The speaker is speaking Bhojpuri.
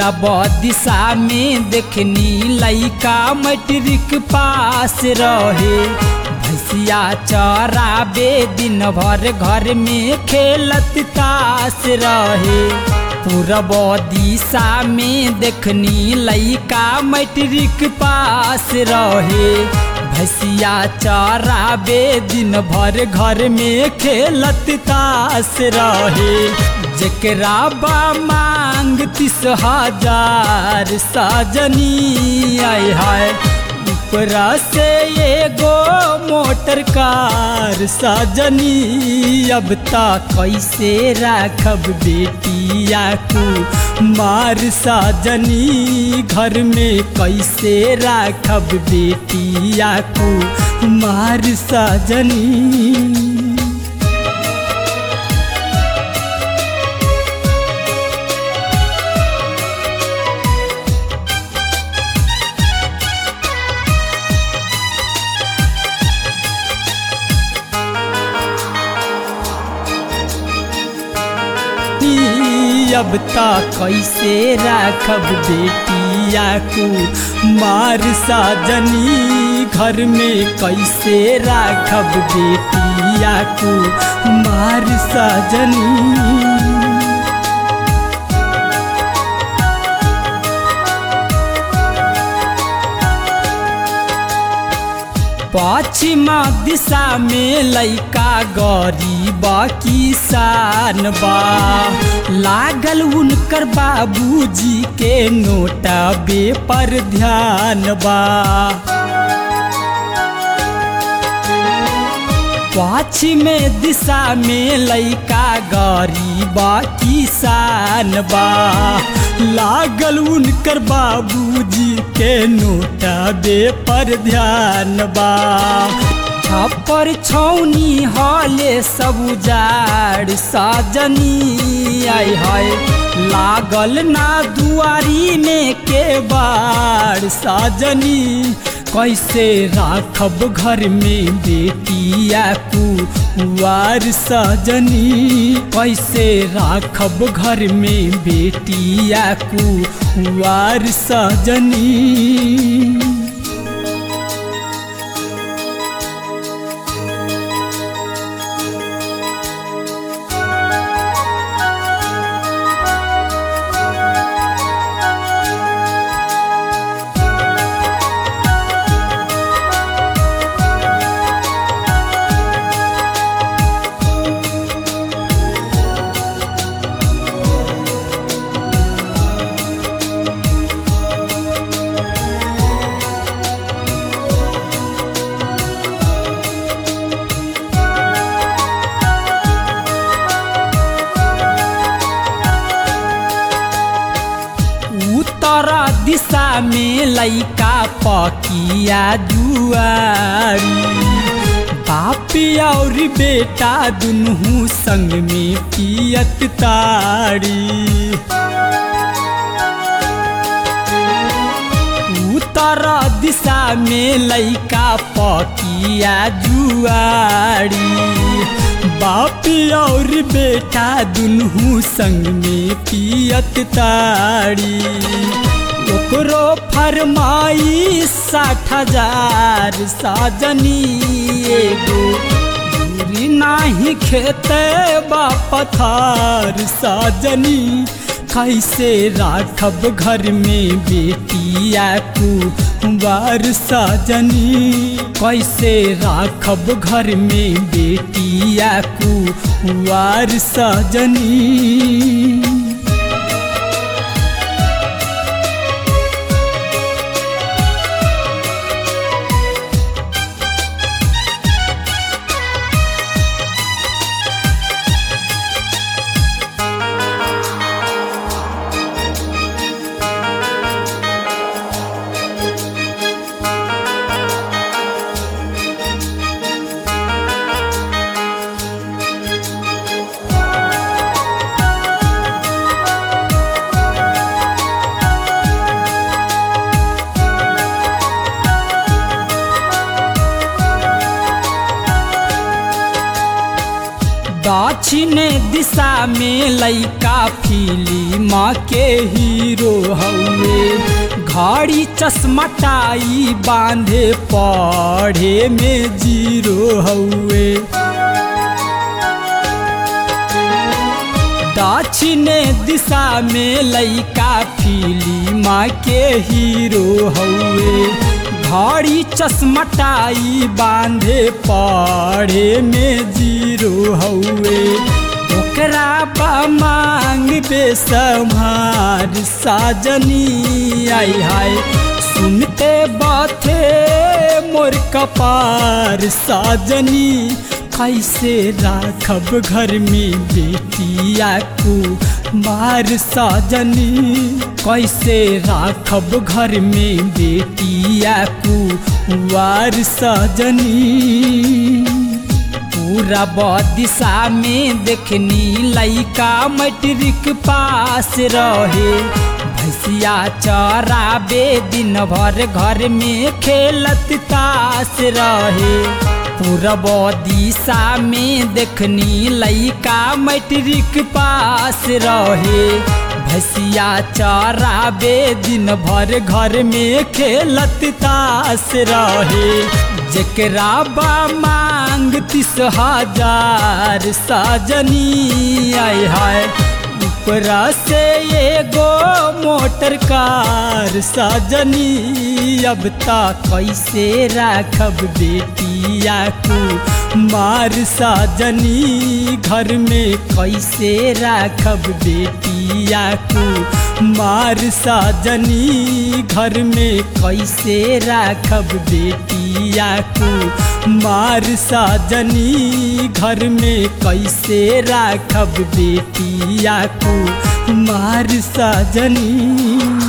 पूरब दिशा में देखनी लइका मैट्रिक पास रहे भैसिया चराबे दिन भर घर में खेलत तास रहे पूरब दिशा में देखनी लइका मैट्रिक पास रहे भैसिया चराबे दिन भर घर में खेलत तास रहे जकरा बा मांग तीस हजार साजनी आय हाय ऊपरा से एगो मोटर कार साजनी अब ता कैसे राखब बेटिया को मार साजनी घर में कैसे राखब बेटिया को मार साजनी अब ता कैसे राखब बेटिया को मार साजनी घर में कैसे राखब बेटिया को मार साजनी पश्चिमा दिशा में लइका गरीब किसान बा लागल उनकर बाबूजी के नोटा बे पर ध्यान बा पश्चिम दिशा में लइका गरीब किसान बा लागल उनकर बाबूजी के नोटा बे पर ध्यान बा छप्पर छौनी हले सब उजाड़ साजनी आय हाय लागल ना दुआरी में के बाड़ साजनी कैसे राखब घर में बेटिया को वार सजनी कैसे राखब घर में बेटिया को वार सजनी उत्तर दिशा में लइका पकिया जुआरी बापी और बेटा दुनू संग में पियत तारी उत्तर दिशा में लइका पकिया जुआरी बापी और बेटा दुनू संग में पियत तारी ओकरो फरमाई साठ हजार साजनी एगो दूरी नाही खेते बा पथार साजनी कैसे राखब घर में बेटिया को बार साजनी कैसे राखब घर में बेटिया को वार साजनी दक्षिण दिशा में लैका फिल्म के हीरो हउए घड़ी चश्मा टाई बांधे पढ़े में जीरो हउए दक्षिण दिशा में लैका फिल्म के हीरो हउए घड़ी चश्मा टाई बांधे पढ़े में जीरो हउए ओकरा बा मांग बेसमार साजनी आई हाय सुनते बाथे मोर कपार साजनी कैसे राखब घर में बेटिया को मार साजनी कैसे राखब घर में बेटिया को वार साजनी पूरा दिशा में देखनी लैका मैट्रिक पास रहे भैसिया चराबे दिन भर घर में खेलत तास रहे पूरब दिशा में देखनी लैका मैट्रिक पास रहे भैसिया चराबे दिन भर घर में खेलत तास रहे जकरा बा मांग तीस हजार साजनी आय हाय ऊपरा से एगो मोटर कार साजनी अब ता कैसे राखब बेटिया को मार साजनी घर में कैसे राखब बेटिया को मार साजनी घर में कैसे राखब बेटिया को मार साजनी घर में कैसे राखब बेटिया को मार साजनी